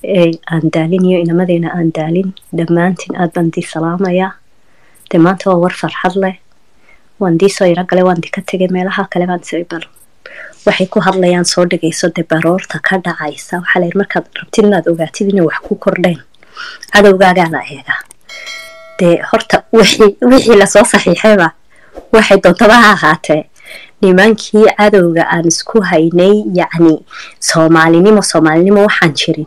ee aan daalin iyo inamadeena aan daalin dhammaantiin aad baan dii salaamayaa dee maanta waa war farxad leh waan dii soo yaro galay waan di ka tegay meelaha kale baan tiri bal waxay ku hadlayaan soo dhigayso dee baroorta ka dhacaysa waxaa la yidhi markaad rabtid inaad ogaatid inay wax ku kordheen cadowgaagaa la eegaa dee horta wixii wixii lasoo saxiixayba waxay doontaba ha ahaatee nimankii cadowga aan isku haynay yacni soomaalinimo soomaalinimo waxaan jirin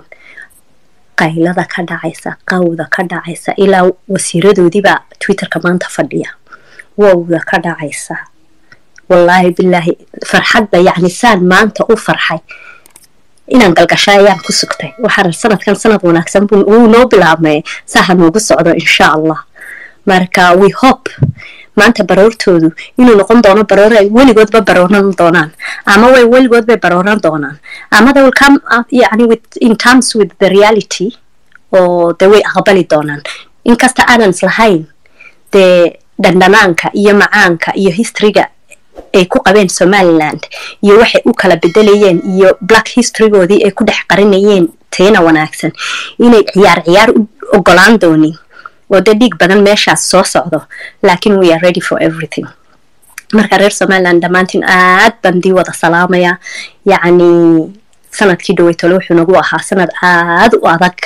qaylada ka dhacaysa qawda ka dhacaysa ilaa wasiiradoodiibaa twitterka maanta fadhiya wowda ka dhacaysa wallaahi bilaahi farxadda yacni saan maanta u farxay inaan galgasha ayaan ku sugtay waxaan sanadkan sanad wanaagsan wuu noo bilaabmay saaha noogu socdo insha allah marka we hope maanta baroortoodu inuu noqon doono baroor ay weligoodba barooran doonaan ama way weligood bay barooran doonaan ama they will come up yani with in terms with the reality oo dee way aqbali doonaan inkasta aanan islahayn dee dhandhanaanka iyo macaanka iyo historyga ay ku qabeen somaliland iyo waxay u kala bedelayeen iyo black historygoodii ay ku dhex qarinayeen teena wanaagsan inay ciyaar ciyaar u ogolaan doonin oo dee dhiig badan meeshaas soo socdo laakiin we are ready for everything marka reer somaliland dhammaantiin aad baan dii wada salaamaya yacni sanadkii dhaweytole wuxuu nagu ahaa sanad aad u adag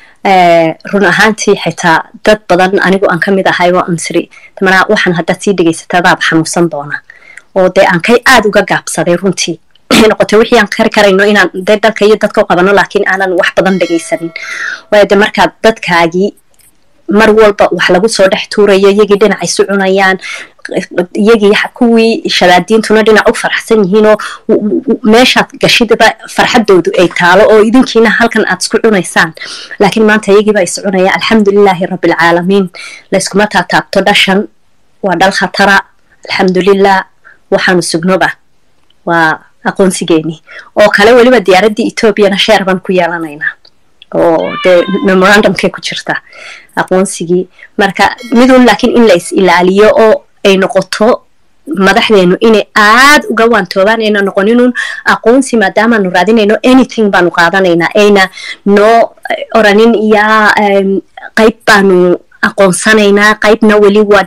run ahaantii xitaa dad badan anigu aan ka mid ahay oo ansiri manaa waxaan haddaad sii dhegaysataa baaba xanuunsan doona oo dee aan kay aada uga gaabsaday runtii waxay noqotay wixii aan kari karayno inaan dee dalka iyo dadka u qabano laakiin aanan wax badan dhegaysanin waayo dee markaad dadkaagii mar walba wax lagu soo dhex tuurayo iyagii dhinac isu cunayaan iyagii kuwii shabaadiintuna dhinac u faraxsan yihiinoo meeshaad gashidaba farxadoodu ay taalo oo idinkiina halkan aad isku cunaysaan laakiin maanta iyagiiba is cunaya alxamdulilaahi rabbilcaalamiin layskuma taataabto dhashan waa dhal khatara alxamdulilah waxaanu sugnoba waa aqoonsigeeni oo kale weliba diyaaraddii etoobiyana sheer baan ku yeelanaynaa oo dee memorandumkay ku jirta aqoonsigii marka midun laakiin in la is ilaaliyo oo ay noqoto madaxdeenu inay aad uga waantoobaan ayna noqoninun aqoonsi maadaamaanu raadinayno anything baanu qaadanaynaa ayna noo oranin yaa qayb baanu aqoonsanaynaa qaybna weli waa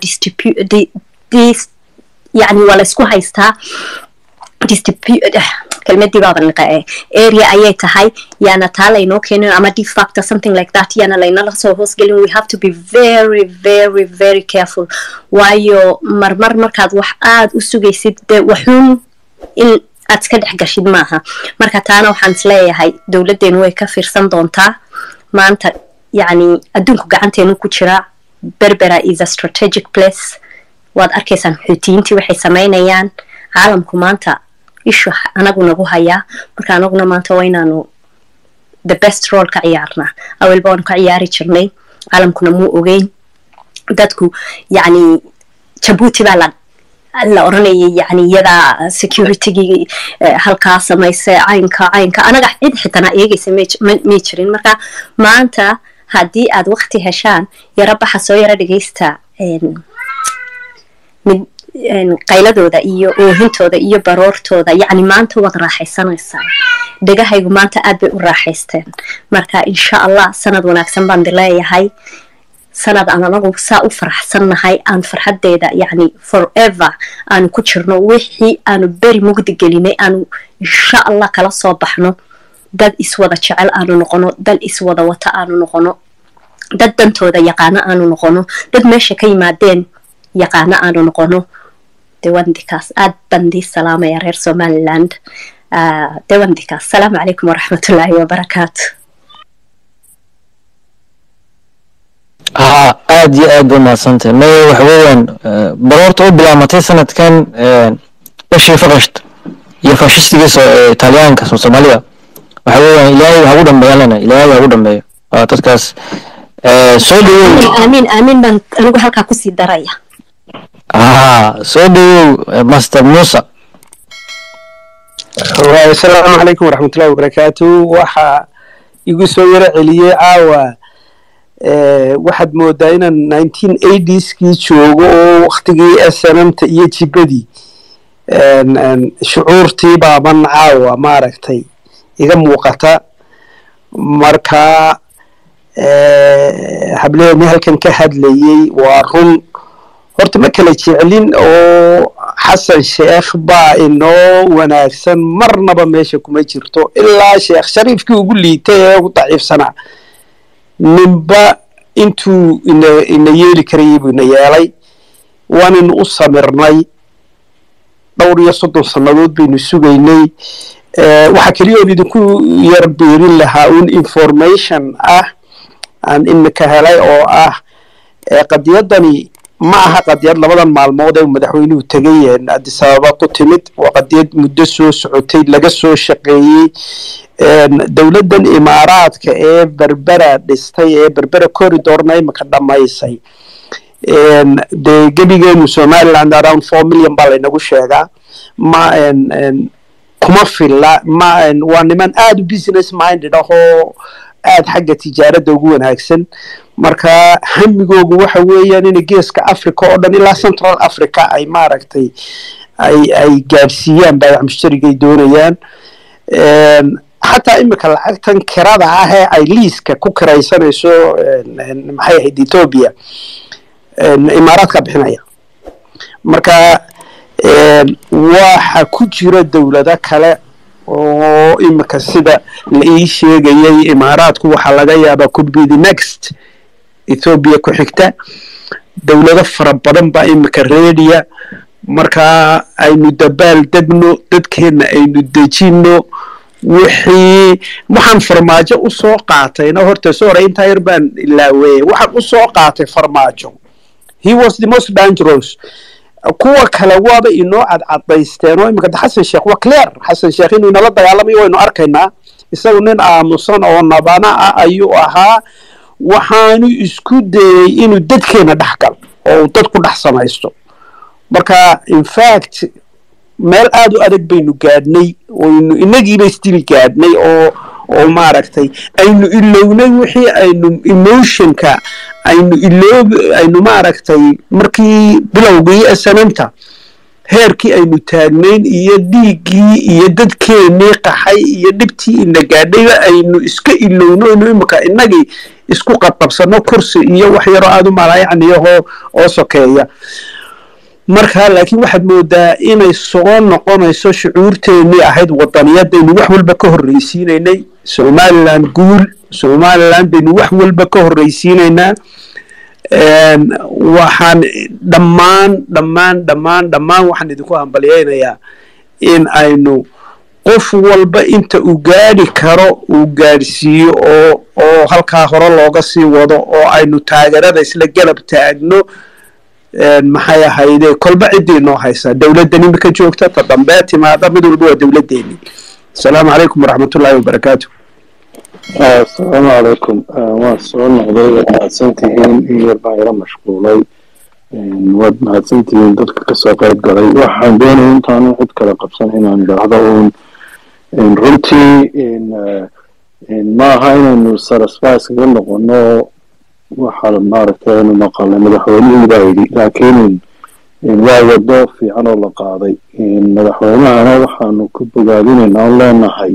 yani waa laysku haystaa kelmadii baaba niqae area ayay tahay yaana taa laynoo keenin ama de factor something like that yaana laynala soo hoosgelin we have to be very very very careful waayo marmar markaad wax aada u sugaysid dee waxuun in aad iska dhex gashid maaha marka taana waxaan isleeyahay dowladdeenu way ka fiirsan doontaa maanta yacni adduunku gacanteenu ku jira berbera is a strategic place waad arkaysaan xuutiyiintii waxay samaynayaan caalamku maanta ishu anagu nagu hayaa marka anaguna maanta waa inaanu the best role ka ciyaarnaa awelba waanu ka ciyaari jirnay caalamkuna muu ogeyn dadku yacni jabuuti baa la la oranayay yani iyadaa securitygii halkaa samaysa caynka caynka anaga cid xitana eegaysa may jirin marka maanta haddii aad wakti heshaan yaro baxa soo yaro dhegaysta qayladooda iyo oohintooda iyo baroortooda yacni maanta waad raaxaysanaysaa dhegahaygu maanta aad bay u raaxaysteen marka insha allah sanad wanaagsan baan di leeyahay sanad aan anagu saa u faraxsannahay aan farxaddeeda yacni forever aanu ku jirno wixii aanu beri mugdi gelinay aanu insha allah kala soo baxno dad iswada jecel aanu noqono dal iswada wata aanu noqono dad dantooda yaqaano aanu noqono dad meesha ka yimaadeen yaqaano aanu noqono dewandikaas aad baan dii salaamaya reer somaliland dewandikaas asalaamu calaykum waraxmatullaahi wabarakaatu haa aad iyo aad ba mahadsantahay maya waxa weeyaan baroorta u bilaamatay sanadkan bashii fakasht iyo fashistigiisa ee talyaanka soomaalida waxa weeyaan ilaahay ha ugu dhambeeya lena ilaahay ha ugu dhambeeyo waa dadkaas soo dhawow aamin aamin baan anigu halkaa kusii daraya haa soo dhawow master musa asalaamu calaykum waraxmatullahi wabarakaatu waxa igu soo yaro celiyey caawa waxaad moodaa inaan nineteen eightskii joogo oo waktigii snmta iyo jibadii shucuurtii baaban caawa maaragtay iga muuqata marka hableeni halkan ka hadlayey waa run horta ma kala jeclin oo xasan sheekh baa inoo wanaagsan marnaba meesha kuma jirto ilaa sheekh shariifkii ugu liitay ee ugu daciifsanaa ninba intuu ina ina yeeli karayay buu ina yeelay waanaynu u samirnay dhowr iyo soddon sannadood baynu sugaynay waxaa keliya oon idinku yar beerin lahaa un information ah aan imika helay oo ah qadiyadani ma aha qadiyad labadan maalmood ee madaxweynuhu tegay addis ababa ku timid waa qadiyad muddo soo socotay laga soo shaqeeyey dowladdan imaaraadka ee berbera dhistay ee berbera corridorna imika dhammaysay dee gebigeenu somaliland around four million baa laynagu sheegaa ma kuma filla ma waa niman aada u business minded ah oo aada xagga tijaaradda ugu wanaagsan marka hamigoogu waxa weeyaan inay geeska africa oo dhan ilaa central africa ay maaragtay ay ay gaadhsiiyaan baayac mushtarigay doonayaan xataa imika lacagtan kirada ah ee ay liiska ku kiraysanayso maxay ahayd ethoobia imaaraadka bixinaya marka waxa ku jira dowlado kale oo imika sida la ii sheegayay imaaraadku waxaa laga yaabaa could be the next ethoobia ku xigta dowlado fara badan baa imika reediya markaa aynu dabaal degno dadkeenna aynu dejinno wixii waxaan farmaajo u soo qaatayna horta soo hore intaa yar baan ilaaweeyey waxaan u soo qaatay farmaajo he was the most dangerous kuwa kale waaba inoo cadcadaysteen oo imika xasan sheekh waa clear xasan sheekh inuu inala dagaalamayo waynu arkaynaa isagu nin aamusan oo nabana ah ayuu ahaa waxaanu isku dayey inuu dadkeena dhex gal oo uu dad ku dhex samaysto marka infact meel aada u adag baynu gaadhnay oynu inagiiba isdili gaadhnay oo oo maaragtay aynu ilownay wixii aynu emotionka aynu iloob aynu maaragtay markii bilowgii sananta heerkii aynu taagnayn iyo dhiiggii iyo dadkeenii qaxay iyo dhibtii ina gaadhayba aynu iska ilowno inu imika inagii isku qabqabsano kursi iyo wax yaroo aada u malaayacniyahoo oo sokeeya marka laakiin waxaad moodaa inay soo noqonayso shucuurteennii ahayd wadaniyadaynu wax walba ka horreysiinaynay somaliland guul somaliland baynu wax walba ka horreysiinaynaa waxaan dhammaan dhammaan dhammaan dhammaan waxaan idinku hambalyaynayaa in aynu qof walba inta uu gaadhi karo uu gaadhsiiyo oo oo halkaa hore looga sii wado oo aynu taageerada isla galab taagno maxay ahayde kolba ciddii noo haysaa dowladdan imika joogta ta dambee timaada mid walba waa dowladdeennii asalaamu calaykum waraxmatullaahi wabarakaatu asalaamu calaykum waan soo noqday waad mahadsantihiin in yar baan yaro mashquulay waad mahadsantihiin dadka kasoo qayb galay waxaan doonaya intaanu cid kale qabsan inaan idhaahdo uun runtii maaha inaynu sarasfais kaga noqono waxaa maaragtay aynu maqalnay madaxweynihii baa yidhi laakiin waa wado fiican oo la qaaday madaxweynahana waxaanu ku bogaadinaynaa on leenahay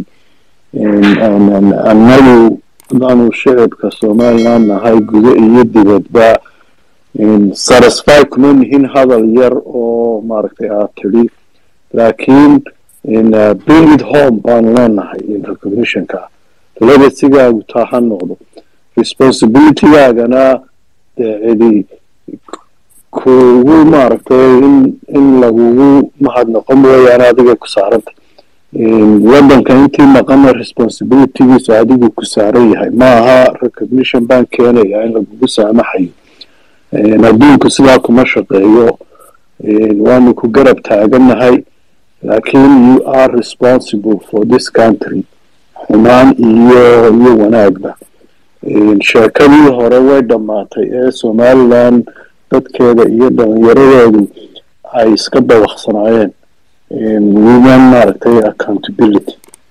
annagu adaanu shicibka somaliland nahay gudo iyo dibadba satisfy kuma nihin hadal yar oo maaragtay aad tidhi laakiin bring it home baanu leenahay recognitionka legasigaagu taa ha noqdo responsibilitygaagana dee cidi kugu maaragtay in in lagugu mahadnaqo mooyaane adiga ku saaranta waddanka intii maqana responsibilitygiisu adigu ku saaran yahay ma aha recognition baan keenaya in lagugu saamaxayo adduunku sidaa kuma shaqeeyo waanu ku garab taagannahay laakiin you are responsible for this country xumaan iyo iyo wanaagba sheekadii hore way dhammaatay ee somaliland dadkeeda iyo dhallinyaradeedu ay iska dabaqsanaayeen women maaragtay accountability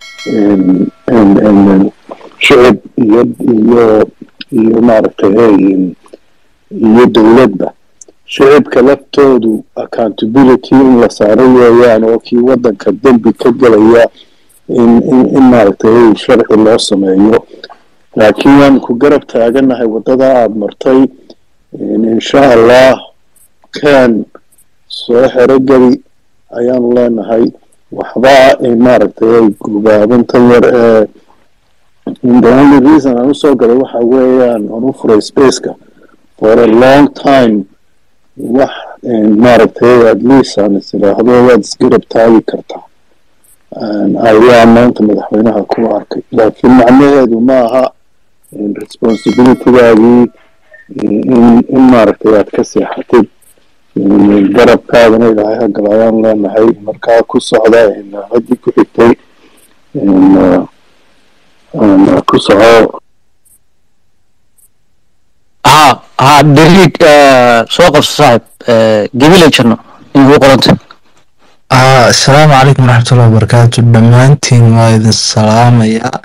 shicib iyo iyo iyo maaragtay iyo dowladba shicibka laftoodu accountability in la saaro weeyaan oo kii waddanka dembi ka gelaya in in in maaragtay sharci loo sameeyo laakiin waan ku garab taaganahay waddada aada martay insha allah ken soo xerogeli ayaanu leenahay waxba maaragtay gubaabantan yar ee the only reason aan usoo galay waxa weeyaan aan u furay spaceka for a long time wax maaragtay at least aan is idhaahdo waad isgarab taagi kartaa ayaa maanta madaxweynaha ku arkay laakiin macnaheedu ma aha responsibilitygaagii in in maaragtay aad ka seexatid garabkaadana ilaahay hagal ayaan leenahay markaa ku socda haddii ku xigtay ku soco ها ها دريك soo qabso saaxib gabilay jirno in ugu qoranta ah asalaamu calaykum waraxmatullahi wabarakaatu dhammaantiin waa idin salaamayaa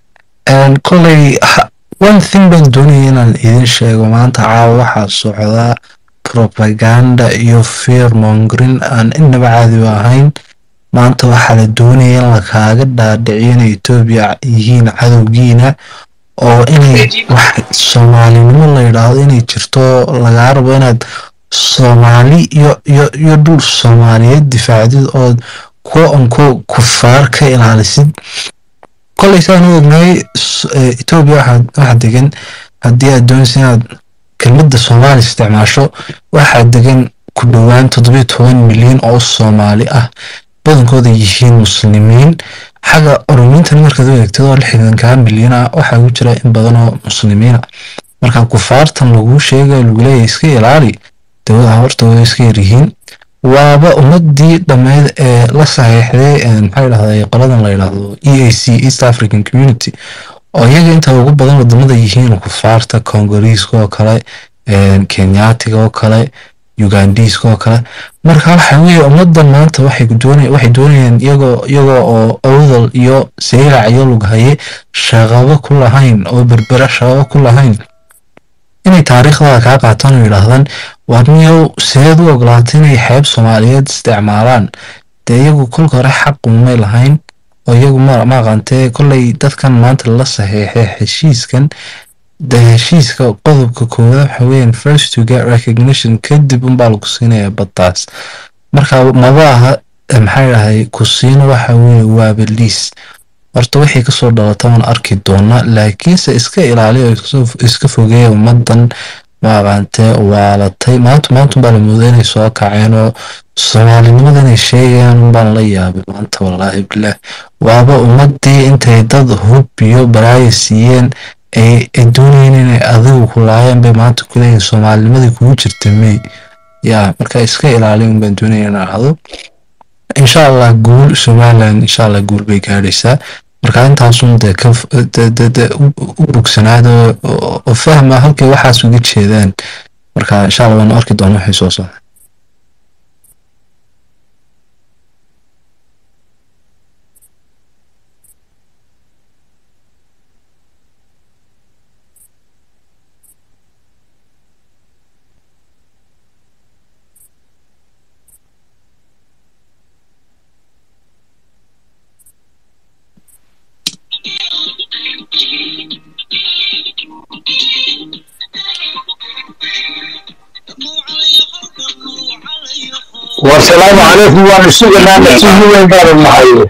koley one thing baan doonaya inaan idin sheego maanta caawa waxaa socdaa propaganda iyo fear mongering aan inaba caadi u ahayn maanta waxaa la doonaya in lakaaga dhaadhiciyo inay etoobiya yihiin cadowgiina oo inay wax soomaalinimo la yidhaahdo inay jirto lagaa rabo inaad soomaali iyo iyo iyo dhul soomaaliyeed difaacdid ood kuwa onko kufaar ka ilaalisid koley saan u ognahay etoobiya waxaa degan haddii aad doonaysa inaad kelmadda soomaali isticmaasho waxaa degan ku dhowaan toddobiyo toban milyan oo soomaali ah badankooda yihiin muslimiin xagga oromiintan markaad u eegtid oo lixdankaa milyan ah waxaa ku jira in badan oo muslimiina marka kufaartan laguu sheegayo lagu leeyahay iska ilaali dawada horta way iska yaryihiin waaba ummadii dhammeyd ee la saxiixday maxaa dhahday qoladan la yidhaahdo e a c east african community oo iyaga inta ugu badan wadamada yihiin kufaarta congoliiska oo kale kenyaatiga oo kale ugandiiska oo kale marka waxa weeye ummadan maanta waxay waxay doonayaan iyagoo iyagoo oo awdal iyo sayrac iyo lughaye shaqabo ku lahayn oo berbera shaqabo ku lahayn inay taariikhdada kaa qaataan oo yidhaahdaan waar miyow seed u ogolaatay inay xeeb soomaaliyeed isticmaalaan dee iyagu kolka hore xaq umay lahayn oo iyagu ma aqaantee kolley dadkan maanta la saxiixay heshiiskan de heshiiska qodobka koowaad waxa weeyaan first to get recognition kadib unbaa lagu siinayaa baddaas marka maba aha maxaa dhahay ku siino waxa weeye waaba liis horta wixii kasoo dhalata waan arki doonaa laakiinse iska ilaaliya oo iska fogeeya ummadan maaqaantee waalatay maanta maanta unbaa la mooday inay soo kaceen oo soomaalinimada inay sheegayaan unbaan la yaabay maanta wallaahi bilaah waaba ummadii intay dad hub iyo baraaya siiyeen ay doonayeen inay adigu ku laayeen bay maanta kuleeyihin soomaalinimadii kugu jirta mey yaa marka iska ilaaliya unbaan doonaya in ahdo insha allah guul somaliland insha allah guul bay gaadhaysaa marka intaasun dee ka u bogsanaada oo fahma halkay waxaas uga jeedaan marka insha allah waanu arki doona waxay soo socda والسلام عليكم وانا سوقنا نتيجة وين دار المحيي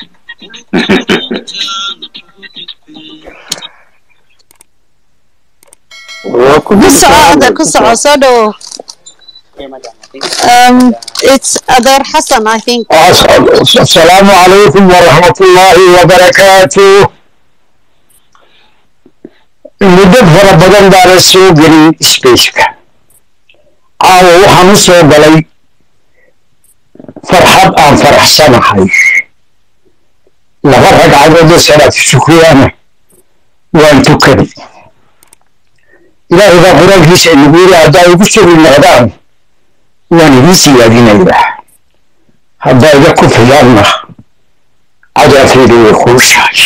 ku soco ku soco soo dhawo um, it's adeer xasan i think السلام عليكم ورحمة الله وبركاته muddo fara badan baa la soo gelin spaceka caawa waxaan u soo galay farxad aan faraxsanahay laba ragcadood oo salaatu shukriyaana waan tukaday ilaahay baa qur-aankiisa inagu yiri haddaa igu sugi noqdaan waan idin siyaadinayaa haddaa iga kufiyaanna cadaafeedu way kuushahay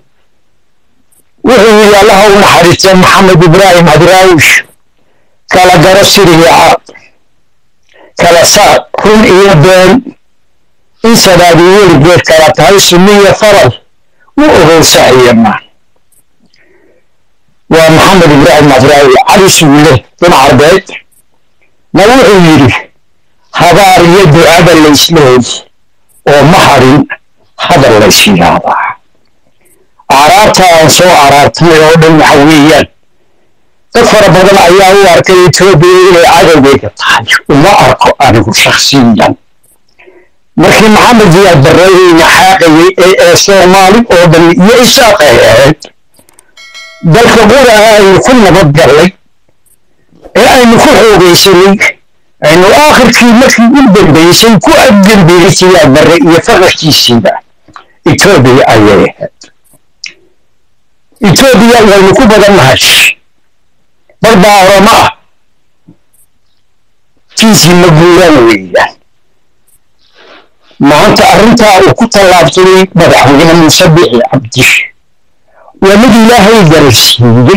wuxuu yidhi allaha u naxariistay maxamed ibraahim adraawish kala garo siriga caad kala saar run iyo been in sadaadi weligeed kala tahay sunni iyo faral u ogow saxiya maan maxamed ibraahim madraawi cali suule bin carbeed na wuxuu yidhi habaar iyo ducada laysleey oo ma hadhin hadal lays yidhaahdaa aaraarta aan soo araartay oo dhan waxa weeyaan dad fara badan ayaa u arkay etoobiya inay cadowgeyga tahay uma arko anigu shakhsiyan markii maxamed ziyaad barreeyeyna xaaqayay ee ee soomaali oo dhan iyo isaaq ay ahayd dalka qura aynu ku nabad gallay ee aynu ku xoogaysanay aynu aakhirkii markii u dambaysay ku agdambiyey siyaad barre iyo faqarkiisiiba etoobiya ayay ahayd etoobiya waynu ku badan nahay bar baa oroma ah kiisii ma guuraan weeyaan maanta arrintaa uu ku tallaabsaday madaxweyne muuse bixi cabdi waa mid ilaahay garasiiyey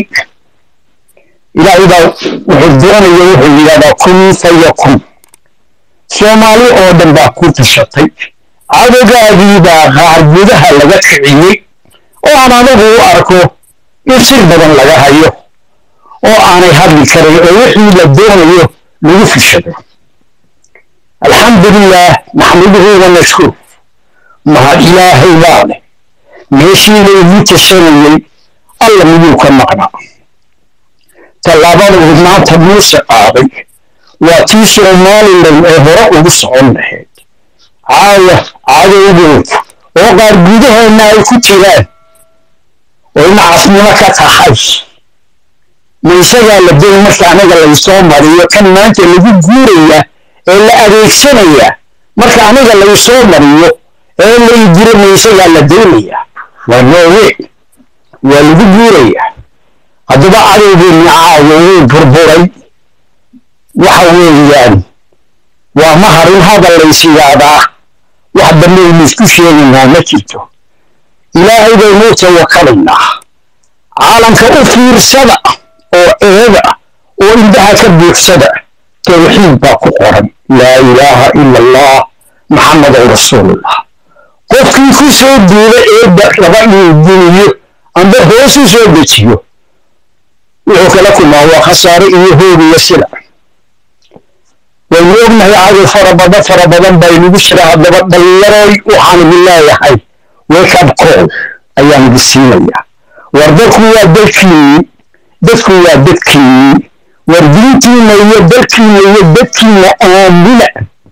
ilaahay baa wuxuu doonaya wuxuu yidhahdaa kun fayakun soomaali oo dhan baa ku tashatay cadowgaagii baa qaar gudaha laga kiciyey oo aan anigu u arko in sir badan laga hayo oo aanay hadli karin oo wixii la doonayo lagu fishado alxamdulilah naxmaduhu wanashkur mahad ilaahay baa leh meeshii laygu tashanayey alla miyuu ka maqnaa tallaabada uu maanta muuse qaaday waa tii somalilan ee hore ugu socon lahayd caaya cadowgood oo qaar gudaheenna ay ku jiraan oo nacasnimo ka tahay ma isagaa la doon marka anaga laysoo mariyo kan maanta lagu guuraya ee la adeegsanaya marka aniga laysoo mariyo ee laydiro ma isagaa la doonaya waa noowe waa lagu guuraya haddaba cadowgeeni caawa wuu burburay waxa weeyaan waa ma harin hadal lays yidhaahdaa wax dambaynu isku sheegaynaa ma jirto ilaahay baynuu tawakalaynaa caalamka u fiirsada oo eega oo indhaha ka buuxsada tawxiid baa ku qoran laa ilaaha ila allah maxamedan rasuulullah qofkii ku soo duula eedda raba inuu duniyo amba hoos u soo dejiyo wuxuu kala kulmaa waa khasaare iyo hoog iyo sila waynu ognahay cadow fara badan fara badan baa inugu jira haddaba dhallinyaroy waxaan idin leeyahay wake up call ayaan idin siinayaa war dadku waa dalkiinni dadku waa dadkiinni war diintiinna iyo dalkiinna iyo dadkiinna aamina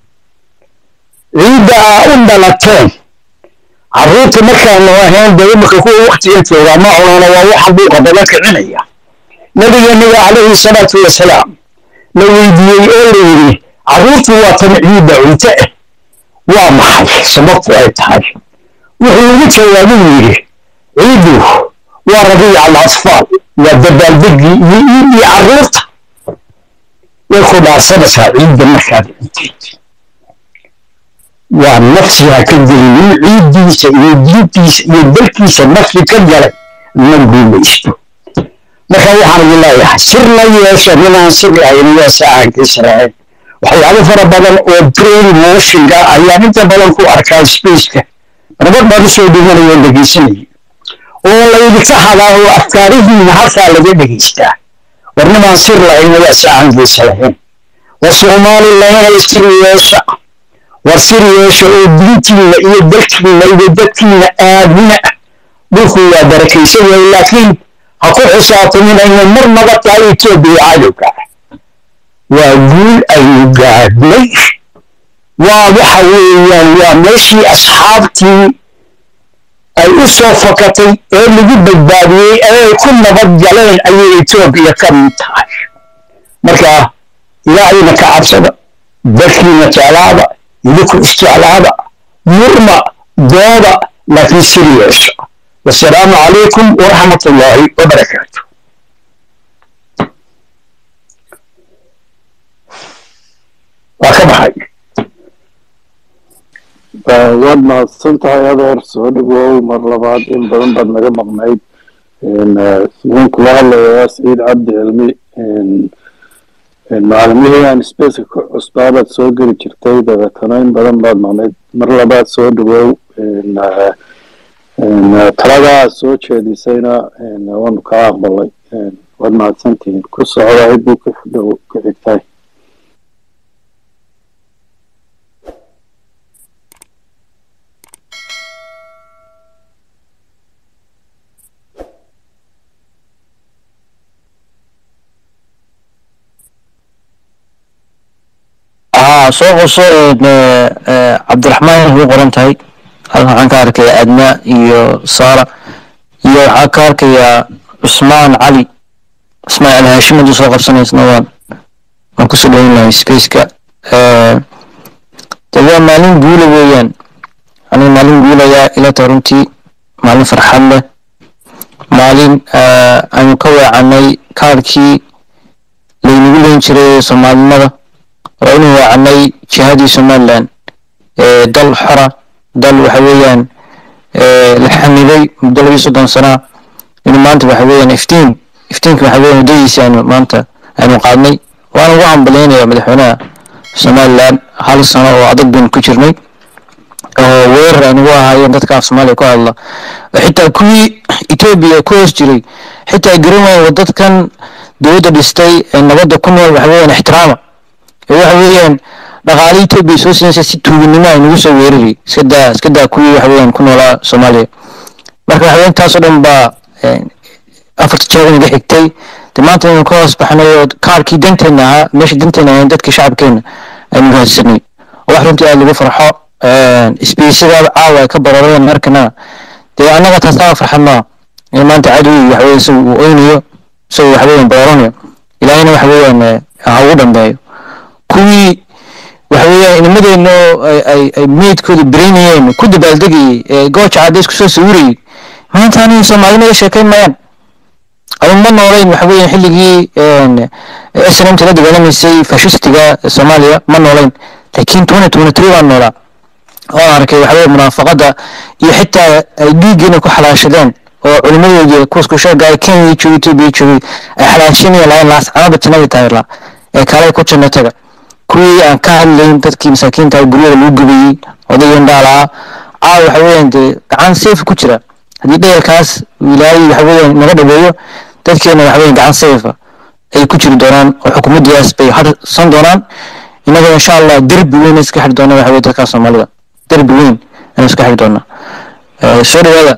ciidda aa u dhalateen carruurta markaanu ahayn dee imika kuwa waktigan joogaa ma cunana waa waxaan buuqa badan kicinaya nabigeennaga calayhi salaatu wasalaam la weydiiyey oo la yidhi carruurtu waa tan ciidda cunto ah waa maxay sababtu ay tahay wuxuu ugu jawaabuu yidhi ciiddu waa rabiica alatfaal waa dabaaldegii iyo iidii carruurta way ku dhaarsanaysaa ciidda markaad cunteed waa nafsiha ka gelin in ciiddiisa iyo diintiisa iyo dalkiisa nafsi ka galay ma guulaysto marka waxaan idin leeyahay sir la yeesha ninaan sir ahayn waa saacankiisa lahayn waxyaabo fara badan oo brain motionka ayaan inta badan ku arkaa spaceka nabad baan usoo dhimanaya dhegeysanaya oo laydinka hadaa oo afkaarihiina halkaa laga dhegeystaa war ninaan sir lahayn waa saacankiisa lahayn war soomaali lahaynay sir yeesha war sir yeesha oo diintiina iyo dalkiina iyo dadkiina aamina dhulku waa barakaysan yahay laakiin ha ku xisaabtamin ayna marnaba tahay etoobiya cadowga waa guul aynu gaadhnay waa waxa weeyaan waa meeshii asxaabtii ay u soo fakatay ee lagu badbaadiyey ee ay ku nabad galeen ayay etoobiya ka mid tahay marka ilaahayna ka cabsada dalkiina jeclaada idinku isjeclaada murma dooda laakiin sir yeesha wasalaamu calaykum waraxmat ullaahi wabarakaatu waa ka baxay waad mahadsan tahay adeer soo dhawow mar labaad in badan baad naga maqnayd sidaan kula hadlayaa saciid cabdi cilmi macalimihi aan spaceka ku cusbaabaad soo geli jirtay dabeetana in badan baad maqnayd mar labaad soo dhawow taladaa soo jeedisayna waanu kaa aqbalay waad mahadsantihiin ku socda ciddii ku dhow ku xigtaay haa soo qoso cabdiraxmaan ugu qoran tahay halkan waxaan ka arkayaa adna iyo saara iyo waxaa ka arkayaa cusmaan cali cusmaan cali haashim hadduu soo qabsanaysna waan waan kusoo dhaweyn lahay spaceka de waa maalin guula weeyaan aniga maalin guulayaa ila tahay runtii maalin farxad leh maalin aynu ka weecanay kaarkii laynagu leen jiray soomaalinimada oo inu weecanay jihadii somaliland dal xora dal waxa weeyaan la xamiday muddo labii soddon sanaa inuu maanta waxa weeyaan iftiin iftiinka waxa weeyaan waddadiisi aynu maanta aynu qaadnay waana ugu hambalyaynaya madaxweynaha somaliland hal sano oo adag baynu ku jirnay oo weerar aynugu ahaayeen dadka af soomaaliya ku hadla oo xitaa kuwii etoobiya ku hoos jiray xitaa garan waaya dadkan dowladda dhistay ee nabadda ku nool waxa weeyaan ixtiraama ee waxa weeyaan dhaqaale etoobiya soo siinaysa si tuuginimo ay nagu soo weerari iska daa iska daa kuwii waxa weeyaan ku noolaa soomaaliya marka waxa weeyaan taasoo dhan baa afarta jeer inaga xigtay de maanta aynu ka hoos baxnay oo kaarkii danteena ahaa meesha danteena ahayn dadka shacabkeena aynu raadsanay oo wax runtii aad lagu farxo isbiisada caawa ay ka barareen arkana dee annaga taasaa farxad maa in maanta cadowgi waxa weeye isagu uu oynayo isagu waxa weeyaan bararanayo ilaahayna waxa weeyaan ha ugu dhambeeyo kuwii waxa weeyaan inimadeena oo ay ay meydkooda beraynayeen ku dabaaldegayay ee gooja cadda isku soo sawirayay maanta aniga soomaalinimada sheekayn mayaan adu ma noolayn waxa weeyaan xilligii snmt la dagaalamaysay fashistiga soomaaliya ma noolayn laakiin twenty twenty three baan noolaa waan arkay waxa weeye munaafaqada iyo xitaa ay dhiiggiina ku xalaashadeen oo culimadoodii kuwasku sheega ay kenya joogay etoobiya joogay ay xalaashinaya lahayn laascanaba jannadii taayirla ee kaalay ku janno taga kuwii aan ka hadlayn dadkii masaakiinta guryada lagu gubayey odayan dhaalaha caawa waxa weeyaan dee gacan safe ku jira haddii dheelkaas ilaahay waxa weeyaan naga dhaweeyo dadkeena waxa weeyaan gacan safe ay ku jiri doonaan oo xukuumaddaas bay harsan doonaan innaga insha allah derbi weyn iska xiri doona waxa weye dadka soomaalida derbi weyn ayaan iska xiri doonaa soo dhawaada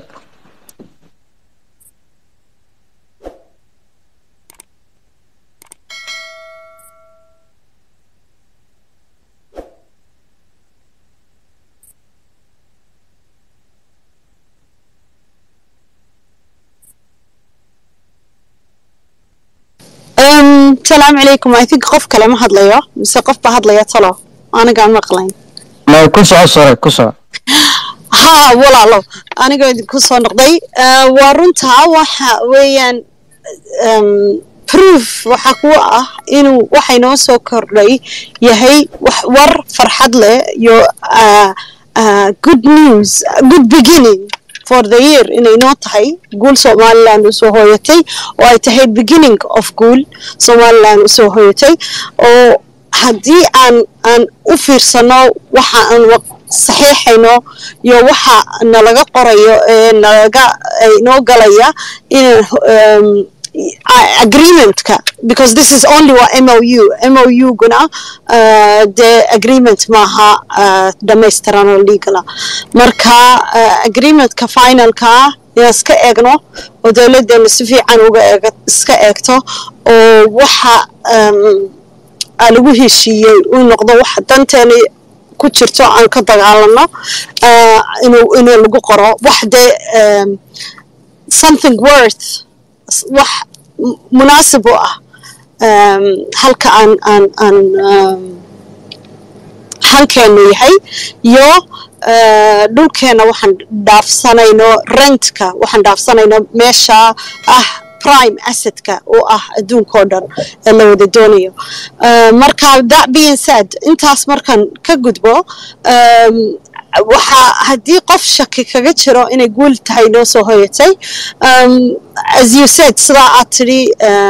salaamu calaykum i think qof kale ma hadlayo mise qof baa hadlaya talo anigaan maqlayn ma ku soco sore ku soco ha walaalo aniga idinku soo noqday waa runtaa waxa weeyaan proof waxa kuwa ah inuu waxa inoo soo kordhay yahay wax war farxad leh iyo good news good beginning for the year inay noo tahay guul somaliland usoo hooyatay oo ay tahay beginning of guul somaliland usoo hooyatay oo haddii aan aan u fiirsano waxa aan saxiixayno iyo waxa nalaga qorayo ee nalaga inoo galaya inaan agreementka because this is only wa mou mou guna uh, de agreement maaha uh, dhamaystiran oo legala marka uh, agreementka finalka inaan iska eegno oo dowladeena si fiican uga eeg iska eegto oo waxa um, lagu heshiiyey uu noqdo waxa danteena ku jirto aan ka dagaalano inuu inuu lagu qoro wax dee um, something worth wax munaasib u ah halka aan aan aan halkeenu yahay iyo dhulkeena waxaan dhaafsanayno rentka waxaan dhaafsanayno meesha ah prime assetka oo ah adduunkao dhan ee la wada doonayo marka that being said intaas markaan ka gudbo waxaa haddii qof shaki kaga jiro inay guul tahay noo soo hoyatay as you said sidaa aad tidhi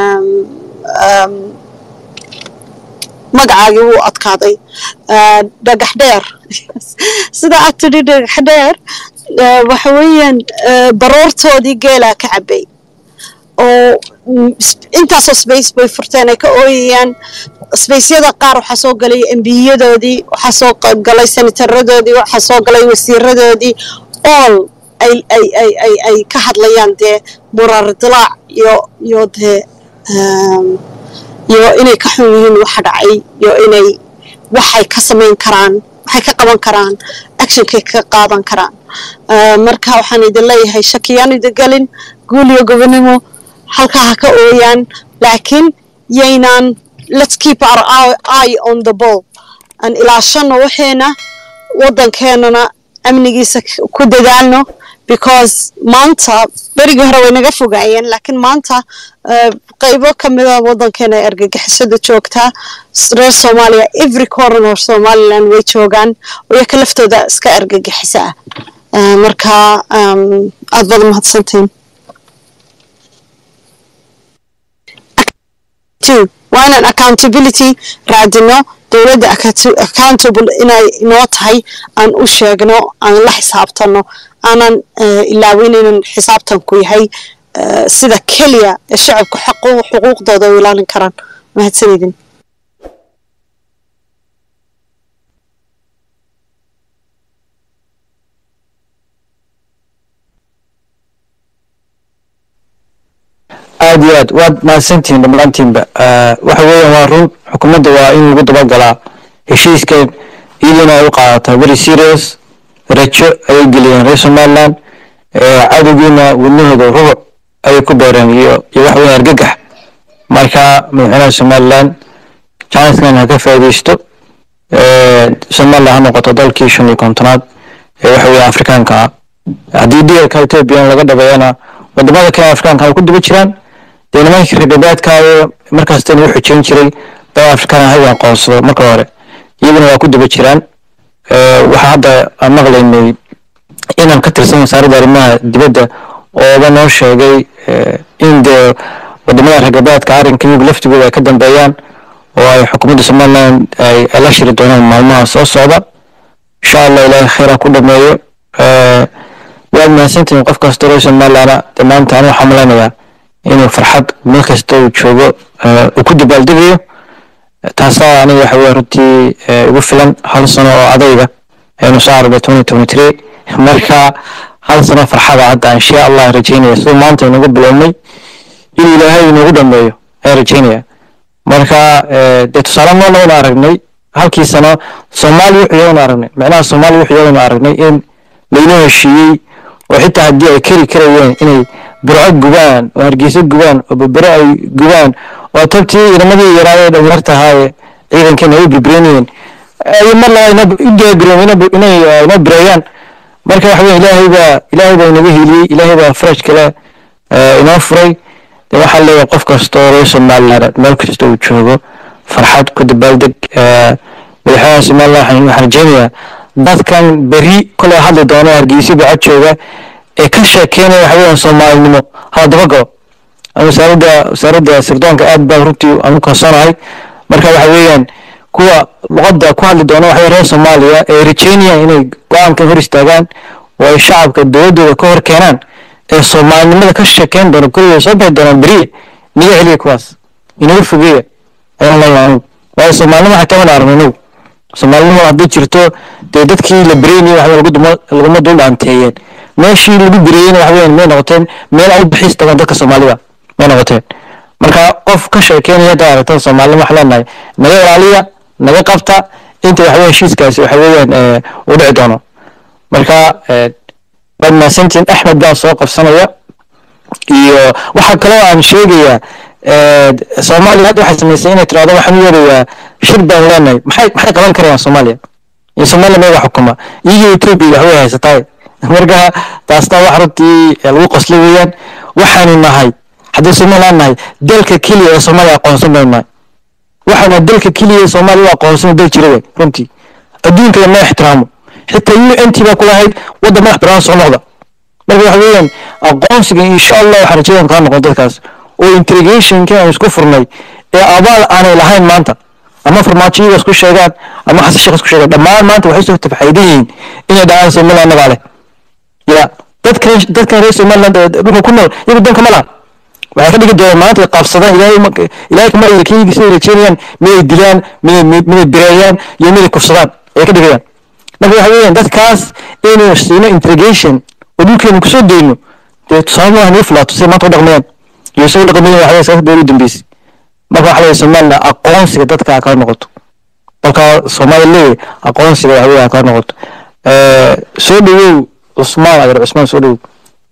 magacaagii wuu adkaaday dhagax dheer sidaa aad tidhi dhagax dheer waxa weeyaan baroortoodii geelaa ka cabay oo mm, sp- intaasoo space bay furteen ay ka ooyayaan spaceyada qaar waxaa soo galay embiyadoodii waxaa soo qa- galay senataradoodii waxaa soo galay wasiiradoodii all ay ay ay ay ay ka hadlayaan dee murar dilaac iyo iyo dee um, iyo inay ka xun yihiin waxa dhacay iyo inay waxay ka samayn karaan waxay ka qaban karaan actionkay ka qaadan karaan Ah, marka waxaan idin leeyahay shakiyaan idin gelin guul iyo gobonimo halkaa ha ka ooyaan laakiin yaynaan let's keep our eye- eye on the ball aan ilaashano waxeena waddankeenana amnigiisa k- ku dadaalno because maanta berigii hore way naga fogaayeen laakiin maanta eh, qaybo ka mida waddankeena ay argagixisada joogtaa S- reer soomaaliya every corner of somaliland way joogaan iyaka laftooda iska argagixisa ah Eh, marka um, aad baad mahadsantiin two waa inaan accountability raadino dowladda account- accountable inay inoo tahay aan u sheegno aan la xisaabtano aanan eh, ilaawin inaan xisaabtanku yahay eh, sida keliya ee shacabka xaqu- xuquuqdooda u ilaalin karaan mahadsanidin aad iyo aad waad mahadsantihiin dhammaantiinba Eh, waxa weeyaan waa run xukuumadda waa in lagu dabagalaa heshiiskan iyaduna ay u qaadataa very serious rajo ayay geliyeen reer somaliland Eh, cadowgiina wadnahooda rubuc ayay ku beereen iyo iyo waxa weeyaan argagax marka madaxweynaha somaliland chancellor ha ka faa'iidaysto Eh, somaliland ha noqoto dalkii shan iyo kontonaad ee waxa weeye afrikaanka ah haddii dhigalka ethoobiya laga dhabeeyana wadamada kale afrikaanka ay ku daba jiraan dee nimankii reebabaadkaayo markaastan u xujeyn jiray dal afrikaan ahaga aqoonsado marka hore iyaguna waa ku daba jiraan Eh, waxaa hadda aan maqlaynay inaan ka tirsan wasaaradda arrimaha dibadda ooba noo sheegay eh, in dee wadamada reebabaadka arrinka iyagu laftigooda ay ka dambeeyaan oo ay xukuumadda somaliland ay ay la shiri doonaan maalmaha soo socda insha allah ilaahay khayra ku dhameeyo Eh, waad mahadsantihiin qof kasta reer somalilana dee maanta anu waxaan malaynayaa inuu farxad meel kasta uu joogo eh, uu ku dabaaldegayo taasaa aniga waxa weye runtii eh, igu filan hal sano oo adayga aynu soo aragnay twenty twenty three marka hal sano farxada hadda insha allah rajeynaya siduu maanta inagu bilownay in ilaahay inagu dhameeyo ayaan rajeynaya marka eh, dee tusaale noolna waynu aragnay halkii sano soomaaliya wuxuu yaganu aragnay macnaha soomaaliya wuxuu yaganu aragnay in laynoo heshiiyey oo xitaa haddii ay keri karayeen inay burco gubaan oo hargeysa gubaan oo berbere ay gubaan oo tabtii inamadii yaraayee dhalinyarta ahaaye ciidankeena ay birbirenayeen ay mar laba ina u diyaargareen ina- inay eh, ina bireeyaan marka waxa weye ilaahay baa ilaahay baa inaga heliyey ilaahay baa faraj kale eh, inoo furay de waxaa leeyahay qof kasta oo reer somaliland meel kasta uu joogo farxad ku dabaaldeg eh, madaxweynaha somaliland waxaan waxaan rajeynayaa dadkan beri kolay hadli doona hargeysa bacad jooga ee ka sheekeynaya waxa weeyaan soomaalinimo hala dabagalo wasaaradda wasaaradda sirdoonka aad baa runtii aan u kalsoonahay marka waxa weeyaan kuwa luqadda ku hadli doona waxa weeye reer soomaaliya ee rajeynayaan inay go-aankan hor istaagaan oo ay shacabka dowladooda ka hor keenaan ee soomaalinimada ka sheekeyn doona kuligood soo bixi doonaan beriye niga celiya kuwaas inaga fogeeya ayaan leeyahay anigu waayo soomaalinimo xataa wana aragno inagu soomaalinimo hadday jirto dee dadkii la bereynayay waxa lagu duma laguma dul dhaanteeyeen meeshii lagu bereeyeyna waxa weeyaan may noqoteen meel ay u bixis tagaan dadka soomaalida may noqoteen marka qof ka sheekeynaya hadda aragtada soomaalida waxaa leenahay naga ilaaliya naga qabta inta waxa weeyaan heshiiskaasi waxa weeyaan eh, u dhici doono marka eh, waad mahadsantihiin axmed baan soo qabsanaya iyo waxaa kaloo aan sheegayaa eh, soomaaliya hadda waxay samaysay inay tirahdo waxaan u yeerayaa shir baan leenahay maxay maxay qaban karayaan soomaaliya iyo soomaaliya meega xukuma iyagii etoobiya wax way haysataa marka taasna wax runtii eh, lagu qoslay weeyaan waxaanu nahay haddii somaliland nahay dalka keliya ee soomaaliya aqoonsan baynu nahay waxaana dalka keliya ee soomaaliya u aqoonsan dal jira wey runtii adduunka lama ixtiraamo xitaa u n t baa ku lahayd waddan madax banaan soo noqda marka waxa weeyaan aqoonsiga insha allah waxaan rajadan kaa noqon dadkaas oo interrogationkii aan isku furnay ee abaal aanay lahayn maanta ama farmaajo iyaga isku sheegaan ama xasan sheekh isku sheegaan dhammaan maanta waxay soo tafxaydan yihiin inay dhahaan somaliland nagaa leh ya dadkan dadkan reer somaliland ee dhulka ku nool iyagu danka ma laha waxay ka dhigi doonaan maanta ay qabsadaan ilaahay ma- ilaahay kama ay kii sida rajeynayaan miday dilaan miday miday bireeyaan iyo miday kufsadaan ayay ka dhigayaan marka waxa weeyaan dadkaas inaynu siino interrogation oo dhulkeenu kusoo dayno dee tusaale maaha nii filaato siday maanta u dhaqmayaan iyo soo dhaqmayaan waxaa siyaasad beer u dambeysay marka waxaa leeyahay somaliland aqoonsiga dadka ha kala noqoto dalka soomaaliya leeyahay aqoonsiga waxa weeye ha kala noqoto Eh, soo dhawow cusmaan agar cusmaan soo dhawow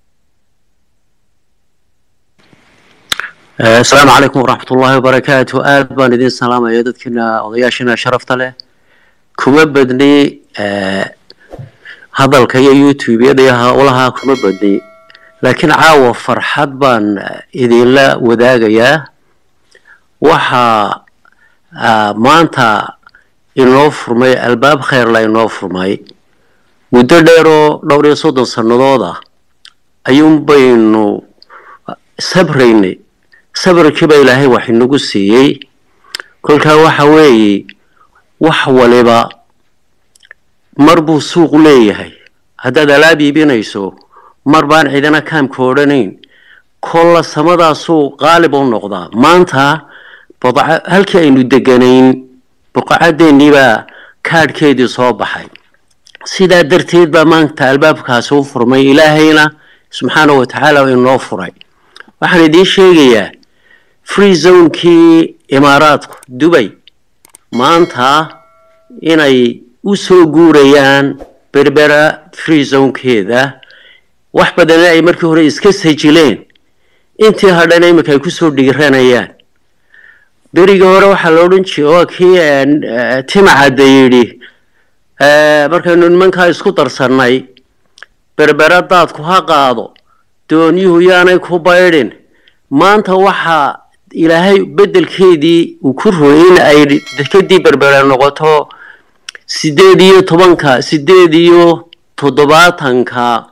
asalaamu calaykum waraxmat ullaahi wabarakaatu aad baan idin salaamaya dadkiina odayaashina sharafta leh kuma badni eh, hadalka iyo youtube-yada iyo howlaha kuma badni laakiin caawa farxad baan eh, idinla wadaagayaa waxaa ah, maanta inoo furmay albaab kheyrla inoo furmay muddo dheeroo dhowr iyo soddon sannadood ah ayuun baynu sabraynay sabarkiiba ilaahay wax inagu siiyey kolkaa waxa weeye wax waliba mar buu suuq leeyahay haddaad alaab iibinayso mar baan cidina kaamka odhanayn kolla samadaasuu qaalib u noqdaa maanta badca halkii aynu deganayn buqacadeennii baa kaadhkeedii soo baxay sidaa darteed baa maanta albaabkaasi u furmay ilaahayna subxaana wa tacaala inoo furay waxaan idiin sheegayaa free zonekii imaaraadku dubay maanta inay u soo guurayaan berbera free zonekeeda wax badanna ay markii hore iska sajileen intii hadhana iminka ay kusoo dhigiranayaan berigii hore waxaa la odhan jiray waa kii eh, timacadda yidhi eh, markaynu nimankaa isku darsannay berbera daadku ha qaado doonyuhu yaanay ku baydhin maanta waxaa ilaahay beddelkeedii uu ku rooyay in ay dekadii berbera noqoto sideed iyo tobanka sideed iyo toddobaatanka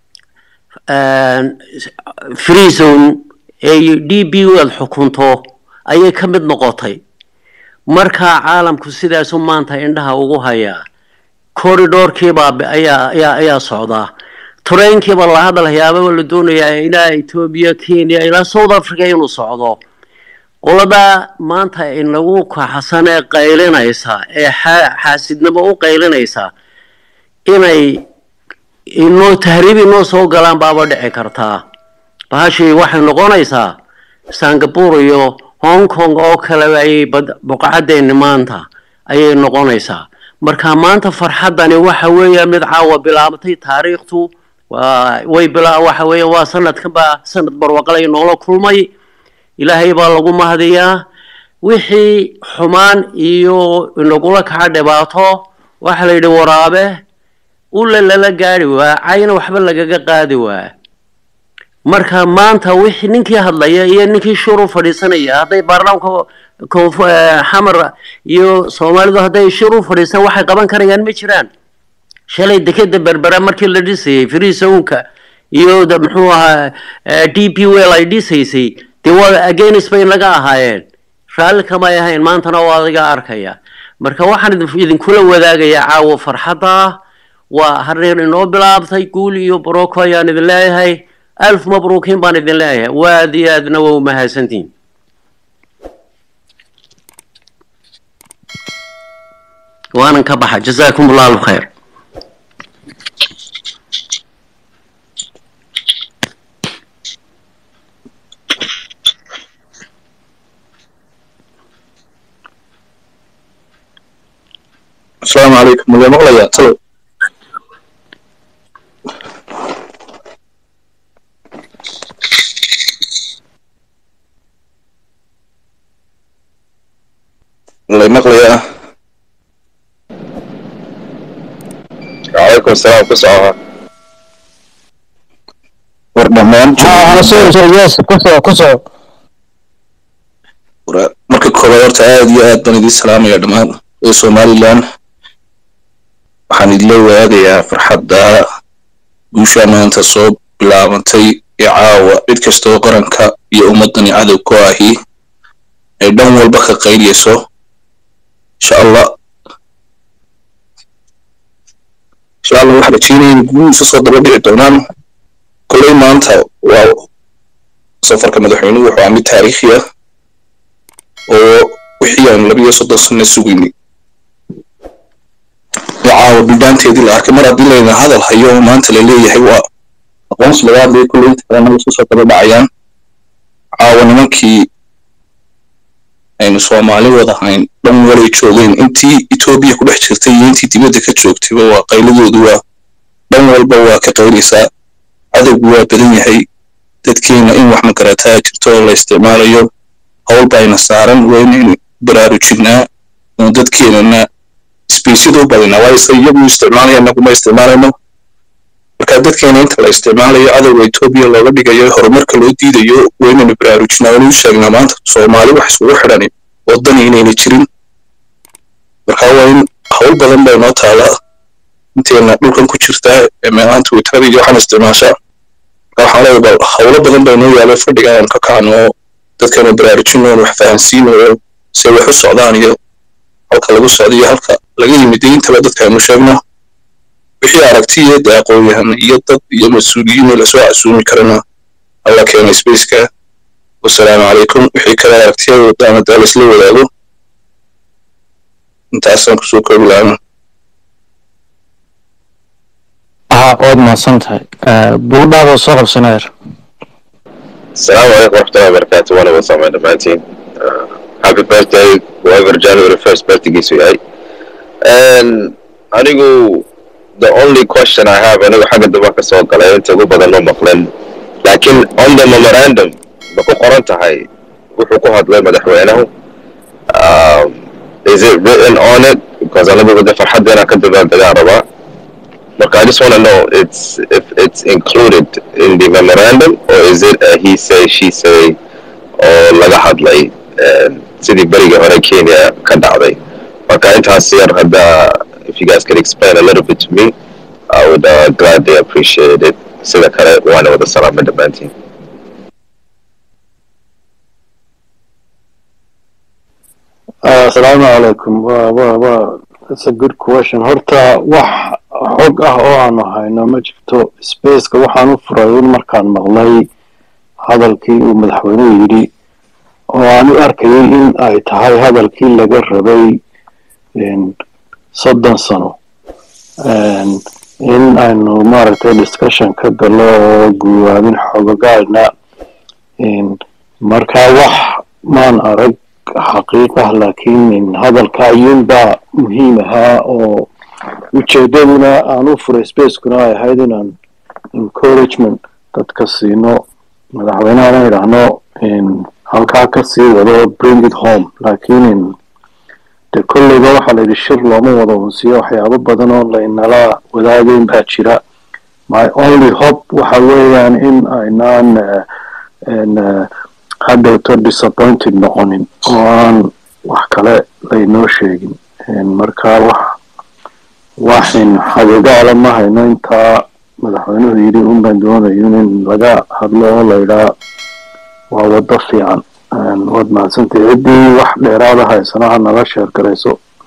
free zone ee d b u aad xukunto ayay ka mid noqotay markaa caalamku sidaasu maanta indhaha ugu hayaa corridorkiibaa ayaa ayaa ayaa socdaa tareenkiiba la hadalhayaaba la doonayaa ilaa etoobiya kenya ilaa south africa inuu socdo qoladaa maanta inagu kaxasan ee qaylinaysa ee xa- xaasidnimo u qaylinaysa inay inoo tahriib inoo soo galaan baaba dhici kartaa bahashii waxay noqonaysaa singapore iyo hong kong oo kaleba ayay bad- buqacadeeni maanta ayay noqonaysaa marka maanta farxaddani waxa weeya mid caawa bilaabatay taariikhtu waa way bilaa waxa weeye waa sanadkan baa sanad barwaqalay noola kulmay ilaahay baa lagu mahadiyaa wixii xumaan iyo inagula kaca dhibaato waxa la yidhi waraabe ula lala gaari waa cayna waxba lagaga qaadi waa marka maanta wixii ninkii hadlaya iyo ninkii shur u fadhiisanaya hadday baarlamaanka koonfu- eh, xamar iyo soomaalidu hadday shur u fadhiistaan waxay qaban karayaan ma jiraan shalay dekeda berbera markii la dhisayay freezoonka iyo da- muxuu ahaa d p well ay dhisaysay dee waa against bay naga ahaayeen raalli kamay ahayn maantana waa adiga arkaya marka waxaan idin- idinkula wadaagayaa caawo farxadda waa hareer inoo bilaabtay guul iyo baroko ayaan idin leeyahay alf mabruukiin baan idin leeyahay waad iyo aadna waa umahadsantihin waanan ka baxa jazaakum allahu khayr asalaamu calaykum maga maqlayaa talo lay maqlayaa calaykum asalaam ku socoha war dhammaan ها سوري سوري يس كسو كسو Wara- marka koobaad horta aad iyo aad baan idiin salaamaya dhammaan ee somalilan waxaan idinla wadaagayaa farxadda guushaa maanta soo bilaabantay ee caawa cid kasta oo qaranka iyo ummadani cadow ku ahi ay dhan walba ka qaynayso insha allah insha allah waxaa rajeynaya in guul isa soo daba dhici doonaan kolley maanta waa safarka madaxweynuhu wuxuu ahaa mid taariikhi ah oo wixii aan labiyo soddon sano sugaynay caawa bidhaanteedii la arkay mar haddii layna hadal hayo oo maanta la leeyahay waa aqoonsi laga hadlaya kulley inta kalena isu soo daba dhacayaan caawa nimankii aynu soomaali wada hayn dhan walay joogeen intii etoobiya ku dhex jirtay iyo intii dibadda ka joogtayba waa qayladoodu waa dhan walba waa ka qayleysaa cadowgu waa badan yahay dadkeena in wax magarataa jirto oo la isticmaalayo howl bayna saaran waa inaynu baraarujinaa oo dadkeenana sbeysyada u badinaa waayo se iyagu isticmaalaya inaguma isticmaalayno marka dadkeena inta la isticmaalayo cadowga etoobiya looga dhigayo horumarka loo diidayo waa inaynu baraarujinaa waanu sheegnaa maanta soomaali wax isugu xidhani wadani inayna jirin marka waa in howl badan bay noo taalaa inteena dhulkan ku jirtaa ee meelahan twitterada iyo waxaan isticmaashaa marka waxaan leeyahay bal howlo badan bay noo yaalo fadhiga aan ka kacno oo dadkanu baraarujino oon wax fahansiino oo se wax u socdaan iyo halka lagu socdo iyo halka laga yimid intaba dadka aynu sheegno wixii aragti iyo dee aqoon-yahan iyo dad iyo mas-uuliyiin oo lasoo casuumi karana alla keena spaceka wasalaamu calaykum wixii kale aragtiyada wadaan hadaa laisla wadaago intaasaan kusoo koobi lahaa ها waad mahadsan tahay buugdhaadoo soo qabsanayar السلام عليكم ورحمة الله وبركاته وأنا وسام دمانتين happy birthday whoever January 1st birthday gives you hey and anigu the only question I have anigu xagga daba ka soo galay inta ugu badan loo maqleen laakiin on the memorandum ma ku qoran tahay wuxuu ku hadlay madaxweynuhu um, is it written on it because anigu wada farxadeena ka dabaaldegaan rabaa Look, I just want to know it's if it's included in the memorandum or is it a he say she say or laga hadlay sidii berigii hore Kenya ka dhacday marka intaas yar hadda if you guys could explain a little bit to me I would uh, gladly appreciate it sida kale waana wada salaama dhammaantiin asalaamu calaykum wa wa wa that's a good question horta wax xog ah oo aanu hayno ma jirto spaceka waxaan u furay in markaan maqlay hadalkii uu madaxweynuhu yidhi oo aan u arkayay in ay tahay hadalkii laga rabay soddon sano in aynu maaragtay discussion ka galo oo guwaabin xogogaalna marka wax maan arag xaqiiq ah laakiin hadalka ayuunbaa muhiim ahaa oo ujeedaduna aan u furay spacekuna ay ahayd inaan encouragement dadka siino madaxweynehana idhaahno halkaa ka sii wado bring it home laakiin de kolleyba waxaa layidhi shir looma wada unsiyo waxyaabo badan oo laynala wadaagayn baa jira my only hope waxa weeyaan in aynaan hadhowto disappointed noqonin oo aan wax kale laynoo sheegin marka wax waxin xagigaala ma hayno intaa madaxweynuhu yidhi unbaan doonayo in laga hadlo oo laydhaa waa waddo fiican waad mahadsantay ciddii wax dheeraada haysana ha nala sheer garayso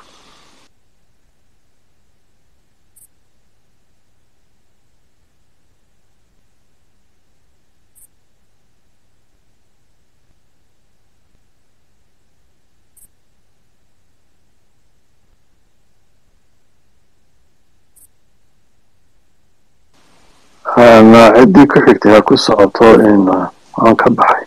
ciddii ku xigtay ha ku socoto in aan ka baxay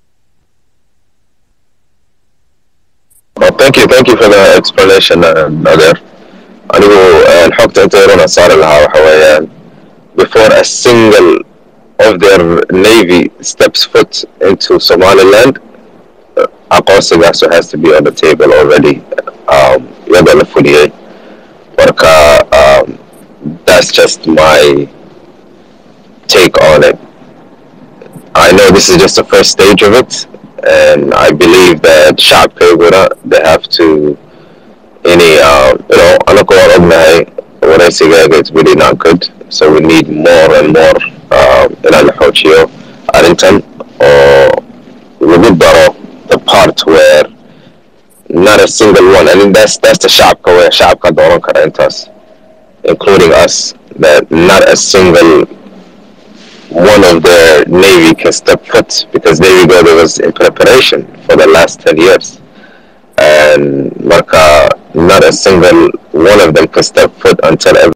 Well, thank you, thank you for the explanation, uh, Nader. anigu xogta inta yarona saari lahaa waxa weeyaan before a single of their navy steps foot into somaliland aqoonsigaas has to be on the table already um, iyadoo la fuliyey marka um, that's just my take on it I know this is just the first stage of it and I believe that shacabkayguna they have to any uh, you know anaka waan ognahay waraysigaaga it's really not good so we need more and more uh, inaan la xoojiyo arrintan oo lagu daro the part where not a single one I mean that's that's the shacabka where shacabka dooran kara intaas including us that not a single one of their navy can step foot because Navy Builder was in preparation for the last 10 years. And Marka, not a single one of them can step foot until